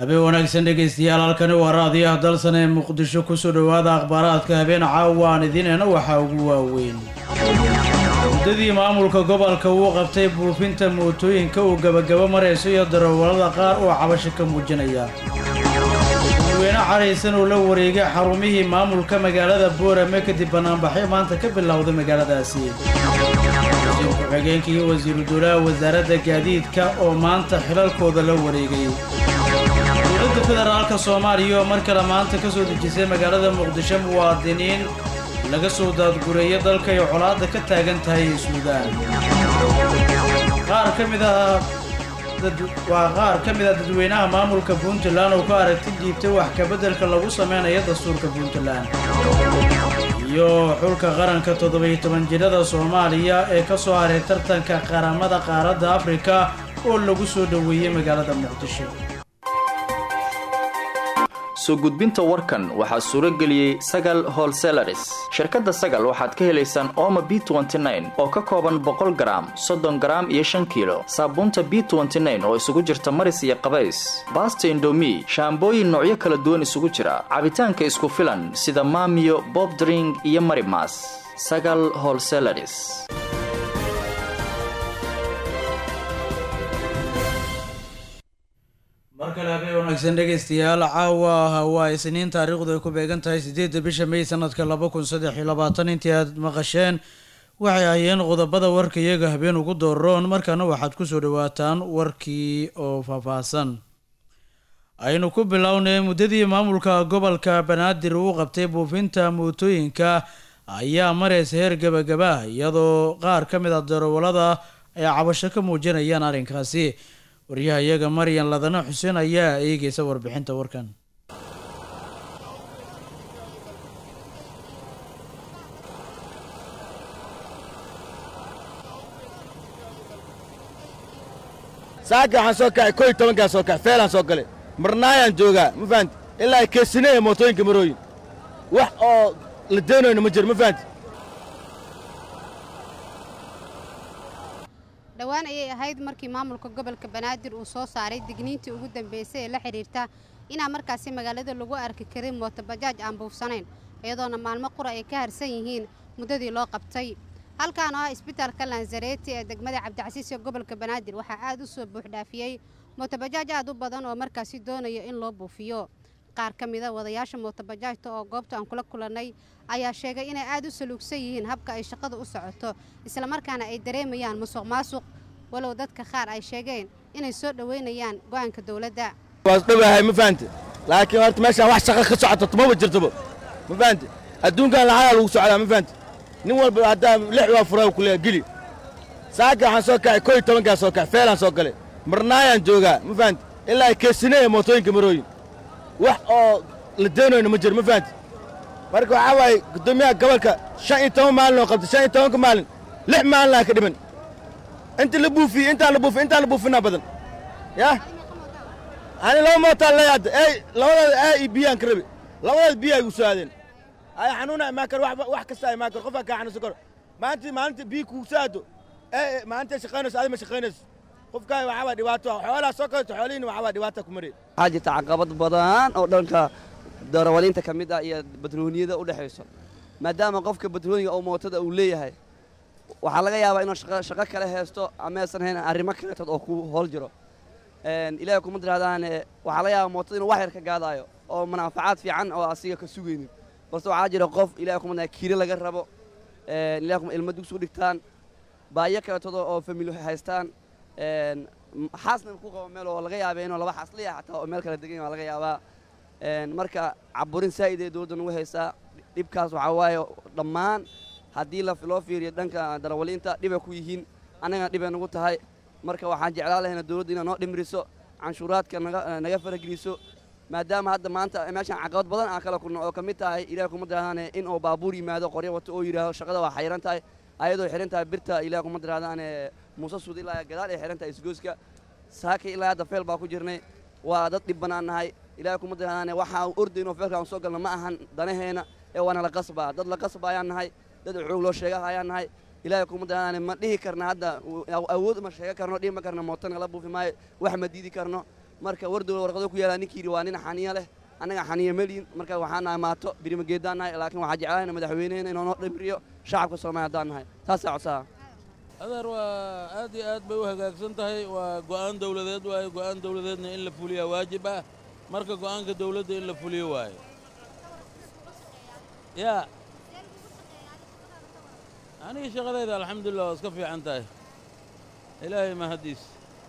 habeen wanaagsan dhegaystayaal halkani waa raadiyaha dalsan ee muqdisho kusoo dhowaada akhbaaraadka habeen caawa aan idinena waxaa ugu waaweyn muddadii maamulka gobolka uu qabtay buufinta mootooyinka uu gebagabo marayso iyo darawallada qaar oo cabasho ka muujinaya dadweyne caraysan oo la wareegay xarumihii maamulka magaalada boorame kadib banaanbaxyo maanta ka bilowday magaaladaasi wasiir ku-xigeenka iyo wasiiru dowlaha wasaaradda gaadiidka oo maanta xilalkooda la wareegay dowladda federaalka soomaaliya oo mar kale maanta ka soo dejisay magaalada muqdisho muwaadiniin laga soo daadgureeya dalka ay colaadda ka taagan tahay ee suudaan qaar ka mid ah waa qaar ka mid ah dadweynaha maamulka puntland oo ka aragti dhiibtay wax kabeddelka lagu samaynayo dastuurka puntland iyo xulka qaranka toddobiyo toban jirada soomaaliya ee ka soo haray tartanka qaramada qaaradda afrika oo lagu soo dhoweeyey magaalada muqdisho soo gudbinta warkan waxaa suuro geliyey sagal holselaris shirkadda sagal waxaad ka helaysaan ooma b oo ka kooban boqol garaam soddon garaam iyo shan kiilo saabuunta b oo isugu jirta maris iyo qabays baasta indomi shaambooyin noocyo kala duwan isugu jira cabitaanka isku filan sida maamiyo bobdring iyo marimas sagal holselaris mar kale habeen wanaagsan dhegaystayaal caawa waa isniin taariikhdu ay ku beegan tahay siddeedda bisha may sanadka laba kun saddex iyo labaatan intii aad maqasheen waxay ahayeen qodobada warka iyaga habeen ugu dooroon markaana waxaad kusoo dhawaataan warkii oo faahfaahsan aynu ku bilownay muddadii maamulka gobolka banaadir uu qabtay buufinta mootooyinka ayaa maraysa heer gebagaba iyadoo qaar ka mid a darawallada ay cabasho ka muujinayaan arrinkaasi waryaha iyaga maryan ladana xuseen ayaa eegeysa warbixinta warkan saaka waxaan soo kacay koo iyo tobankaan soo kacay feelaan soo galay marnaayaan joogaa ma fahanti ilaa ay keesinaya mootooyinka marooyin wax oo la deenayno ma jiro ma fahanti dhowaan ayay ahayd markii maamulka gobolka banaadir uu soo saaray digniintii ugu dambeysay ee la xidhiirta inaa markaasi magaalada lagu arki karin mootobajaaj aan buufsanayn iyadoona maalmo qura ay ka harsan yihiin muddadii loo qabtay halkaan oo ah isbitaalka lanzareeti ee degmada cabdicasiis ee gobolka banaadir waxaa aad u soo buuxdhaafiyey mootobajaaj aad u badan oo markaasi doonaya in loo buufiyo qaar ka mida wadayaasha mootobajaajta oo goobta aan kula kulannay ayaa sheegay inay aad u saluugsan yihiin habka ay shaqada u socoto islamarkaana ay dareemayaan musuq maasuq walow dadka qaar ay sheegeen inay soo dhoweynayaan go'aanka dowladda waas dhowahay ma fahanti laakiin horta meeshaan wax shaqa ka socoto tumaba jirtoba ma fahanti adduunkan lacagaa lagu socdaa ma fahanti nin walba haddaa lix waa furaa ku leeya geli saaka waxaan soo kacay koo iyo tobankaan soo kacay feelaan soo galay marnaayaan joogaa ma fahanti ilaa ay keesinaya mootooyinka marooyin wax oo la deenayno ma jiro ma fahanti marka waxaa waaye guddoomiyaha gobolka shan iyo toban maalin oo qabtay shan iyo tobanka maalin lix maalin aan ka dhiman inta la buufiyey intaan la buufiy intaan la buufinaa badan yah ani laba mootaan leeya hadda ey labadaada aa iyo biyaan ka rabi labadaada biya ay gu soo aadeen ay xanuuna imaan karo wax kasta imaan karo qofaa kaa xanuunsan karo maalintii maalinta biyi kugu soo aado ee maalinta shaqaynayso adi ma shaqaynayso qofkaan waxaa waa dhibaato xoolaa soo kaleto xoolihiina waxaa waa dhibaata ku maraya waxaa jirta caqabad badan oo dhanka darawaliinta ka mid ah iyo batrooniyada u dhexayso maadaama qofka batrooniga oo mootada uu leeyahay waxaa laga yaabaa inuu shaqo kale haysto amaysan hayn arrimo kaleetood oo ku hool jiro ilaahay kuma tirahdaan waxaa laga yaabaa mootada inuu wax yar ka gaadaayo oo manaafacaad fiican oo asiga ka sugaynin balse waxaa jira qof ilahay kuma tirahdaan kiilo laga rabo ilahay kuma ilmo dugsi u dhigtaan baayo kaleetood oo famili haystaan xaasna ku qabo meel oo laga yaaba inuu laba xaas leeyahay xataa oo meel kala degan waa laga yaabaa marka caburin saa'id ee dowladda nagu haysaa dhibkaas waxaa waaye dhammaan haddii loo fiiriyo dhanka darawaliinta dhibay ku yihiin annagana dhibay nagu tahay marka waxaan jeclaan lahayna dowladda inay noo dhimriso canshuuraadka naga farageliso maadaama hadda maanta meeshaan caqabad badan aan kala kulno oo ka mid tahay ilahay kuma tirahdaan in uu baabuur yimaado qoryo wato oo yidhaaho shaqada waa xayiran tahay ayadoo xihan tahay birta ilahay kuma tirahdaan muuse suud ilaa gadaal ay xihan tahay isgooska saaka ilaa hadda feel baa ku jirnay waa dad dhib bannaan nahay ilahay kuma tirahdaan waxaa ordayno feelkaan soo galna ma ahan danaheena ee waana la qasbaa dad la qasbaayaan nahay dad xoog loo sheega ayaan nahay ilaahay kuma tirahdaan ma dhihi karna hadda awood ma sheega karno dhihi ma karna mootana la buufi maayo wax ma diidi karno marka wardow warqado ku yaalaa ninkii yidhi waa nin xaniya leh annaga xaniya meliyin marka waxaan nahay maato birimageedaan nahay laakiin waxaa jeclaana madaxweynehena inuu noo dhimriyo shacabka soomaaliya haddaan nahay taasaa codsaha adeer waa aad iyo aad bay u hagaagsan tahay waa go'aan dawladeed waaye go'aan dawladeedna in la fuliyaa waajib ah marka go'aanka dawladda in la fuliyo waaye yaa aniga shaqadayda alxamdulilah waa iska fiican tahay ilaahay mahaddiis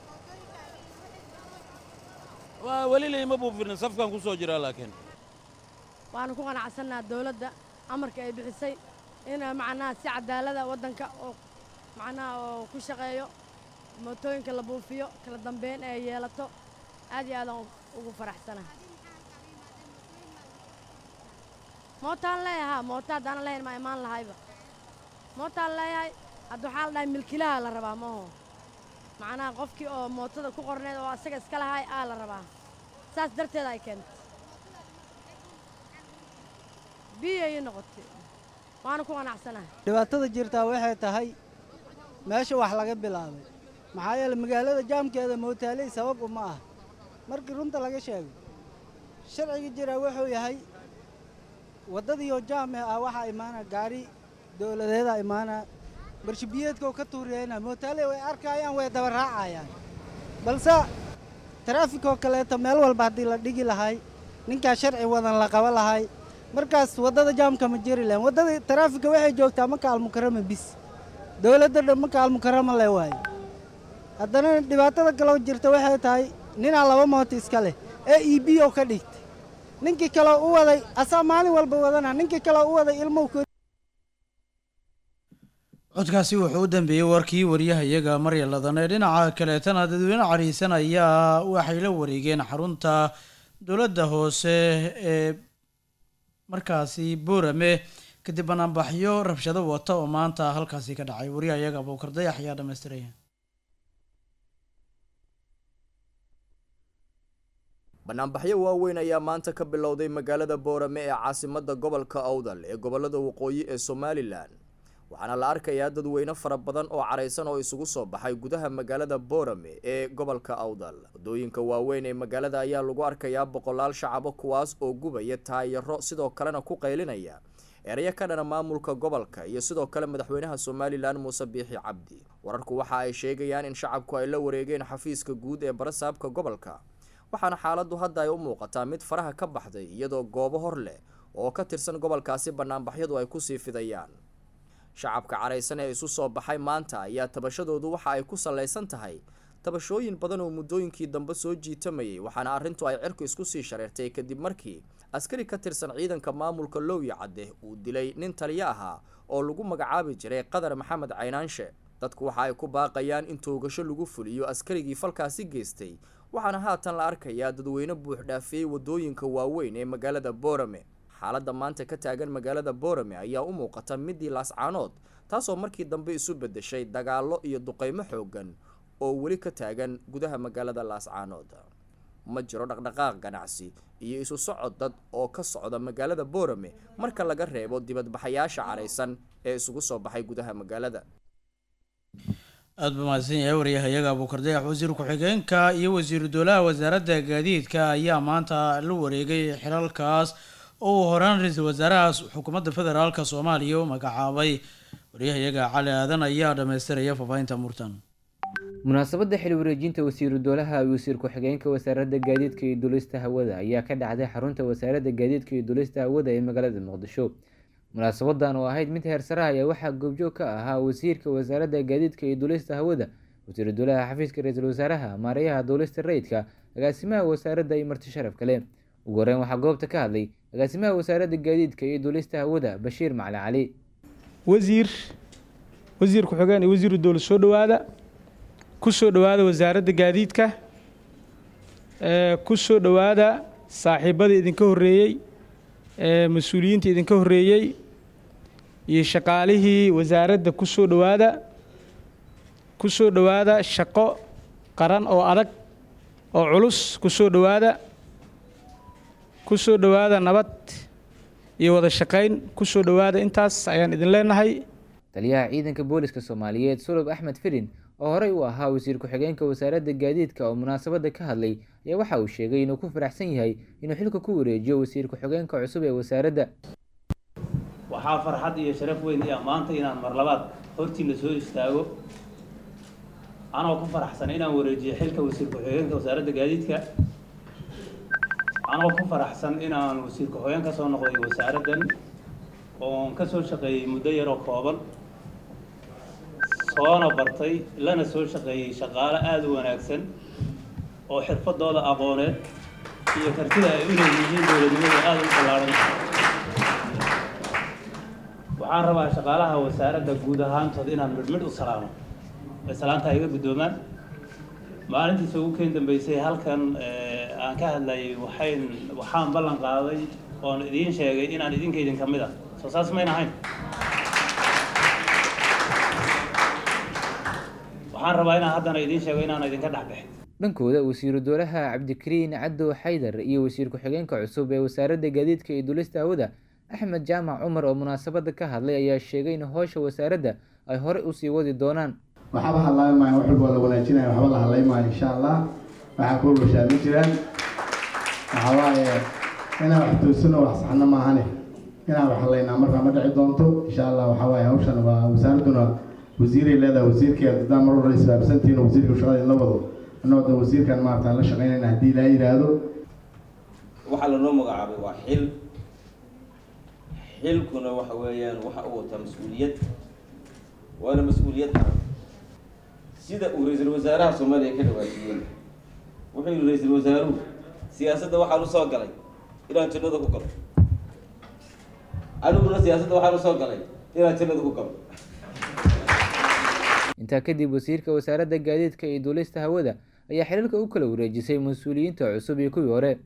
waa weli layma buufinin safkaan ku soo jiraa laakiin waanu ku qanacsannaha dawladda amarka ay bixisay in macnaha si cadaalada waddanka oo macnaha oo ku shaqeeyo mootooyinka la buufiyo kala dambeyn ay yeelato aad iyo aadaan ugu faraxsanahay mootaan leeyahaa mooto haddaanan lahayn maa imaan lahayba mootaan leeyahay hadda waxaa la dhahay milkilaha la rabaa maaho macnaha qofkii oo mootada ku qorneed oo asaga iska lahaay aa la rabaa saas darteeda ay keentay biyay noqotay waana ku qanacsanahay dhibaatada jirtaa waxay tahay meesha wax laga bilaabay maxaa yeele magaalada jaamkeeda mootaaley sabab uma ah markii runta laga sheego sharciga jira wuxuu yahay waddadiioo jaame ah waxaa imaana gaari dowladeeda imaana barshibiyeedkoo ka tuuriyayna mootaaley way arkaayaan way daba raacayaan balse taraafikoo kaleeto meel walba haddii la dhigi lahay ninkaa sharci wadan la qaba lahay markaas waddada jaamka ma jiri lahayn waddada taraafika waxay joogtaa maka almukarama bis dowladda dhan maka almukarama le waaye haddana dhibaatada kaloo jirta waxay tahay ninaa laba mooto iska leh ee e b oo ka dhigtay ninkii kaleo u waday asaa maalin walba wadana ninkii kaleo u waday ilmow codkaasi wuxuu u dambeeyey warkii wariyahayaga marya ladan ee dhinaca kaleetana dadweyne cariisan ayaa waxay la wareegeen xarunta dowladda hoose ee markaasi boorame kadib banaanbaxyo rabshado wata oo maanta halkaasi ka dhacay wariyahayaga abuukar dayax ayaa dhamaystiraya banaanbaxyo waaweyn ayaa maanta ka bilowday magaalada boorame ee caasimadda gobolka awdal ee gobolada waqooyi ee somalilan waxaana la arkayaa dadweyne fara badan oo caraysan oo isugu soo baxay gudaha magaalada boorame ee gobolka awdal waddooyinka waaweyn ee magaalada ayaa lagu arkayaa boqolaal shacabo kuwaas oo gubaya taayaro sidoo kalena ku qaylinaya erayo ka dhana maamulka gobolka iyo sidoo kale madaxweynaha somalilan muuse biixi cabdi wararku waxa ay sheegayaan in shacabku ay la wareegeen xafiiska guud ee barasaabka gobolka waxaana xaaladdu hadda ay u muuqataa mid faraha ka baxday iyadoo goobo hor leh oo ka tirsan gobolkaasi banaanbaxyadu ay kusii fidayaan shacabka caraysan ee isu soo baxay maanta ayaa tabashadoodu waxa ay ku sallaysan tahay tabashooyin badan oo muddooyinkii dambe soo jiitamayay waxaana arrintu ay cirku isku sii shareertay kadib markii askari ka tirsan ciidanka maamulka lowya cadde uu dilay nin taliyo ahaa oo lagu magacaabi jiray qadar maxamed caynaanshe dadku waxa ay ku baaqayaan in toogasho lagu fuliyo askarigii falkaasi geystay waxaana haatan la arkayaa dadweyne buux dhaafiyey waddooyinka waaweyn ee magaalada boorame xaaladda maanta ka taagan magaalada boorame ayaa u muuqata midii laascaanood taasoo markii dambe isu beddeshay dagaallo iyo duqeymo xooggan oo weli ka taagan gudaha magaalada laascaanood ma jiro dhaqdhaqaaq ganacsi iyo isu socod dad oo ka socda magaalada boorame marka laga reebo dibadbaxayaasha caraysan ee isugu soo baxay gudaha magaalada aada buu mahadsan yahay waryahayaga abuukar dayax wasiir ku-xigeenka iyo wasiiru dowlaha wasaaradda gaadiidka ayaa maanta la wareegay xilalkaas oo uu horaan ra-iisul wasaarahaas xukuumadda federaalk soomaaliya u magacaabay waryahayaga cali aadan ayaa dhamaystiraya faafahinta murtan munaasabadda xil wareejinta wasiiru dowlaha iyo wasiir ku-xigeenka wasaaradda gaadiidka iyo duulista hawada ayaa ka dhacday xarunta wasaaradda gaadiidka iyo duulista hawada ee magaalada muqdisho munaasabadan oo ahayd mid heersaraha ayaa waxaa goobjoog ka ahaa wasiirka wasaaradda gaadiidka iyo duulista hawada wasiiru dowlaha xafiiska ra-iisul wasaaraha maareeyaha duulista rayidka agaasimaha wasaaradda iyo marti sharaf kale ugu horeyn waxaa goobta ka hadlay agaasimaha wasaaradda gaadiidka iyo duulista hawada bashiir macali cali wasiir wasiir ku-xigeen iyo wasiiru dowlad soo dhowaada ku soo dhowaada wasaaradda gaadiidka ku soo dhowaada saaxiibadii idinka horreeyey mas-uuliyiinta idinka horreeyey iyo shaqaalihii wasaaradda ku soo dhowaada ku soo dhowaada shaqo qaran oo adag oo culus ku soo dhowaada ku soo dhowaada nabad iyo wada shaqayn ku soo dhowaada intaas ayaan idin leenahay taliyaha ciidanka booliska soomaaliyeed sulub axmed firin oo horey u ahaa wasiir ku-xigeenka wasaaradda gaadiidka oo munaasabadda ka hadlay ayaa waxa uu sheegay inuu ku faraxsan yahay inuu xilka ku wareejiyo wasiir ku-xigeenka cusub ee wasaaradda waxaa farxad iyo sharaf weyn i ah maanta inaan mar labaad hortiina soo istaago anoo ku faraxsan inaan wareejiyo xilka wasiir ku-xigeenka wasaaradda gaadiidka anoo ku faraxsan inaan wasiir ku-xigeen ka soo noqday wasaaraddan oon ka soo shaqeeyey muddo yaroo kooban soona bartay lana soo shaqeeyey shaqaale aada u wanaagsan oo xirfadooda aqooneed iyo kartida ay u leeyihiin dowladnimada aada u ballaaran waxaan rabaa shaqaalaha wasaaradda guud ahaantood inaan midhmidh u salaamo ay salaanta iga guddoomaan maalintiisa ugu keen dambeysay halkan aan ka hadlayay waxayn waxaan ballan qaaday oon idiin sheegay inaan idinka idin ka mid ah soo saas mayn ahayn waxaan rabaa inaan haddana idiin sheego inaan idinka dhex bixin dhankooda wasiiru dowlaha cabdikariin cadow xaydar iyo wasiir ku-xigeenka cusub ee wasaaradda gaadiidka iyo dulista hawada axmed jaamac cumar oo munaasabadda ka hadlay ayaa sheegay in howsha wasaaradda ay horey usii wadi doonaan waxba hadlaami maayo wax walba la wanaajinayo waxba la hadlay maayo insha allah waxaa ku washaami jiraan waxaa waaye inaan wax toosino wax saxno maahane inaan wax hadlaynaa markaa ma dhici doonto insha allah waxaa waaye hawshan waa wasaaradduna wasiiray leedahay wasiirkeeda haddaan mar walba isbaabsantihiin wasiirka shaqada la wado annagoo da wasiirkan maarata la shaqaynayna haddii laa yidhaahdo waxaa lanoo magacaabay waa xil xilkuna waxa weeyaan waxa uu wataa mas-uuliyad waana mas-uuliyad adag sida uu ra-iisul wasaaraha soomaaliya ka dhawaajiyey wuxuu yihi ra-iisul wasaaruhu siyaasadda waxaan usoo galay inaan jannada ku galo aniguna siyaasadda waxaan usoo galay inaan jannada ku galo intaa kadib wasiirka wasaaradda gaadiidka iyo duulista hawada ayaa xiriirka u kala wareejisay mas-uuliyiinta cusub iyo kuwii hore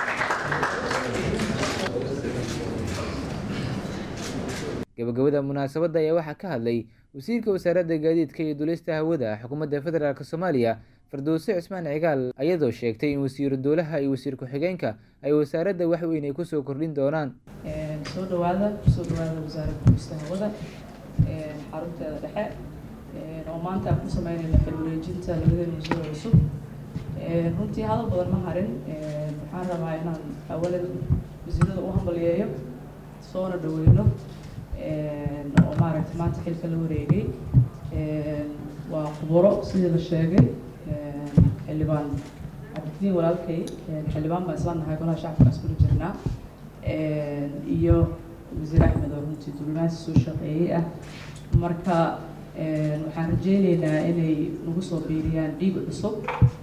gabagabada munaasabadda ayaa waxaa ka hadlay wasiirka wasaaradda gaadiidka iyo dulista hawada xukuumadda federaalk soomaaliya fardoose cismaan cigaal ayadoo sheegtay in wasiiru dowlaha iyo wasiir ku-xigeenka ay wasaaradda wax weyn ay kusoo kordhin doonaan soo dhawaada kusoo dhawaada wasaaradda dulista hawada xarunteeda dhexe oo maanta aan ku sameynayna xil wareejinta labadeena wasiir cusub runtii hadal badan ma harin waxaan rabaa inaan awalan wasiirada u hambaliyeeyo soona dhaweyno oo maaragtay maanta xilka la wareegay waa khuburo sidii la sheegay xildhibaan cabdidiin walaalkay xildhibaan baan isla nahay golaha shacabka iskula jirnaa iyo wasiir axmed oo runtii dulmaasi soo shaqeeyey ah marka waxaan rajeyneynaa inay nagu soo biiriyaan dhiig cusub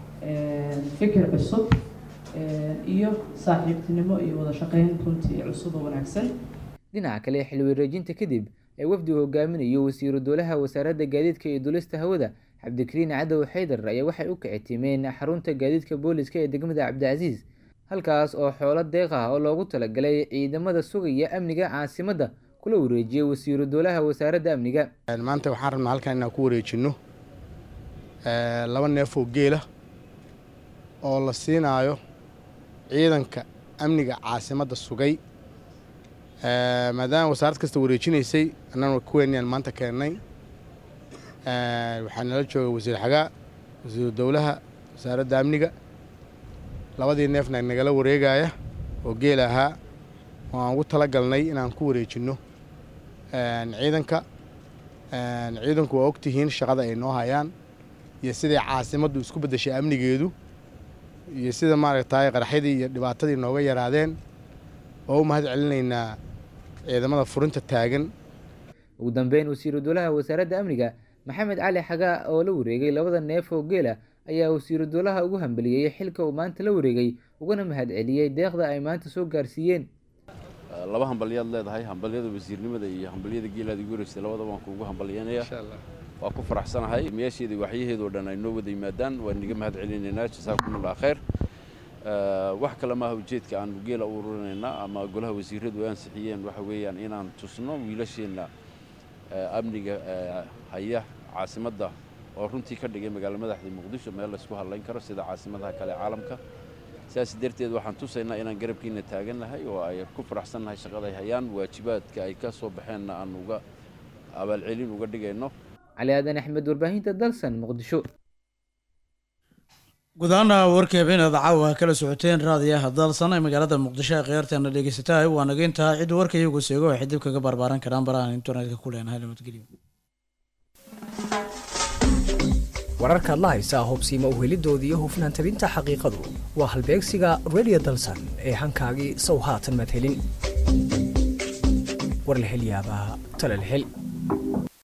fikir cusub iyo saaxiibtinimo iyo wada shaqeyn runtii cusub oo wanaagsan dhinaca kale xil wareejinta kadib ee wafdigu hogaaminayo wasiiru dowlaha wasaaradda gaadiidka iyo dulista hawada cabdikariin cadow xaydar ayaa waxay u kicitimeen xarunta gaadiidka booliska ee degmada cabdicasiis halkaas oo xoolo deeq ah oo loogu talagalay ciidamada sugaya amniga caasimadda kula wareejiyay wasiiru dowlaha wasaaradda amniga maanta waxaan rabnaa halkan inaan ku wareejinno laba neef oo geela oo la siinaayo ciidanka amniga caasimadda sugay maadaama wasaarad kasta wareejinaysay annana kuweeniyaan maanta keennay waxaa nala jooga wasiir xagaa wasiiru dowlaha wasaaradda amniga labadii neefna nagala wareegaya oo geel ahaa oo aan ugu tala galnay inaan ku wareejinno ciidanka ciidanku waa ogtihiin shaqada ay noo hayaan iyo siday caasimaddu isku beddeshay amnigeedu iyo sida maaragtay qaraxyadii iyo dhibaatadii nooga yaraadeen oo u mahad celinaynaa ciidamada furinta taagan ugu dambeyn wasiiru dowlaha wasaaradda amniga maxamed cali xagaa oo la wareegay labada neef oo geela ayaa wasiiru dowlaha ugu hambeliyey xilka uu maanta la wareegay uguna mahad celiyey deeqda ay maanta soo gaarsiiyeen laba hambalyaad leedahay hambalyada wasiirnimada iyo hambalyada geelaad igu wareegsay labadaba waan kuugu hambalyanaya waa ku faraxsanahay meesheeda waxyaheedoo dhan ay noo wada yimaadaan waan niga mahad celinaynaa jasaakumullah khayr wax kale maaha ujeedka aan geela u ururinaynaa ama golaha wasiiradu ay ansixiyeen waxa weeyaan inaan tusno wiilasheenna amniga haya caasimadda oo runtii ka dhigay magaalo madaxda muqdisho meel laysku hadlayn karo sida caasimadaha kale caalamka sidaas darteed waxaan tusaynaa inaan garabkiina taagannahay oo ay ku faraxsannahay shaqada ay hayaan waajibaadka ay ka soo baxeenna aan uga abaalcelin uga dhigayno cali aadan axmed warbaahinta dalsan muqdisho guud ahaana warkii habeenaad caawa kala socoteen raadiyaha dalsan ee magaalada muqdisho ee khiyaarteena dhegeysatahay waa naga intaha cid warka iyagu seego waxay dib kaga barbaaran karaan barahan internetka ku leenahay nabadgelyo wararka adla haysaa hubsiima uhelidoodii iyo hufnaan tabinta xaqiiqadu waa halbeegsiga radio dalsan ee hankaagii sow haatan madhelin war la hel yaabaa tala la hel